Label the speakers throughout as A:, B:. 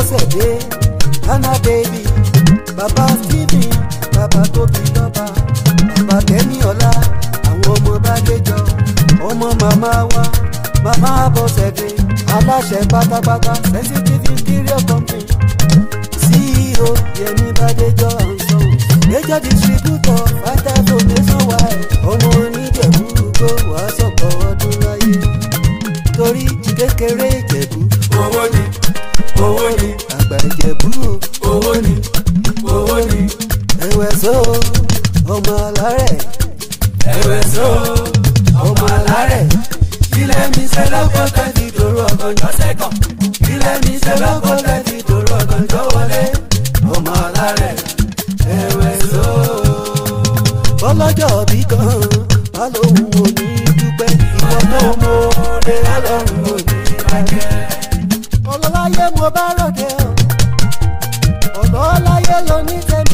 A: Abọ́sẹ̀dé Hannah baby bàbá Stephen bàbá tóbi lọ́ba bàbá Tẹ́níọlá àwọn ọmọ Bádéjọ ọmọ màmá wa màmá Abọ́sẹ̀dé aláṣẹ pátápátá sensitive interior company CEO Yẹmi Bádéjọ àǹsọ̀n major distributor fatago nationwide ọmọ oníjẹ̀bú gbó wàá sọ̀kọ̀ ọdún láyé torí kékeré ìjẹ̀bú
B: owó ni owó ni
A: àgbà ìjẹ̀bú
B: owó ni owó ni
A: ẹ̀wẹ̀ só ọmọ alárẹ̀
B: ẹ̀wẹ̀ só ọmọ alárẹ̀ ilẹ̀ mi ṣe lọ́kọ̀ tẹ́tí dòrò ọ̀gànjọ́ sẹ́kọ̀ ilẹ̀ mi ṣe lọ́kọ̀ tẹ́tí dòrò ọ̀gànjọ́ wọlé ọmọ alárẹ̀ ẹ̀wẹ̀ só.
A: bọ́lọ́jọ́ bí kan bá lóun ò ní dúpẹ́ ìwọ náà mọ
B: Ọmọdé ọlọ́run ò ní bàjẹ́.
A: ọlọ́láyé mo bá ròde o ọlọ́láyé ló ní tẹ́mi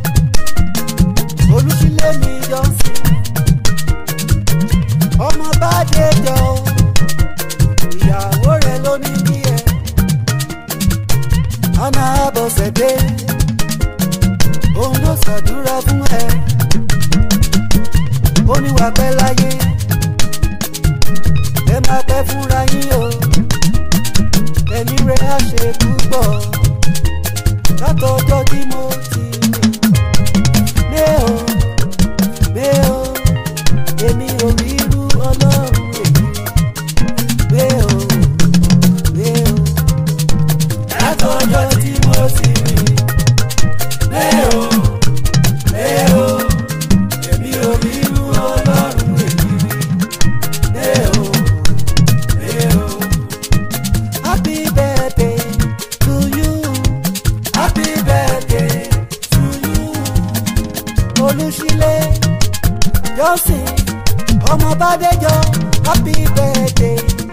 A: o olùsílẹ̀ mi yọ sí ọmọ bá dé jọ o ìyàwó rẹ̀ ló ní bí ẹ Hannah Abọ́sẹ̀dé òun ló ṣàdúrà fún ẹ ó ní wàá pẹ́ láyé ẹ máa pẹ́ fúnra yín o ẹ̀mí rẹ̀ á ṣe púpọ̀ látọjọ́ tí mo ti lé o lé o èmi ò rí irú ọlọ́run èyí lé o lé o
B: látọjọ́ tí mo ti rí lé o lé o èmi ò rí irú ọlọ́run èyí rí lé o lé o
A: happy birthday to you
B: happy birthday to you
A: olùsílẹ̀ jọ́sìn ọmọ bàdéjọ́ happy birthday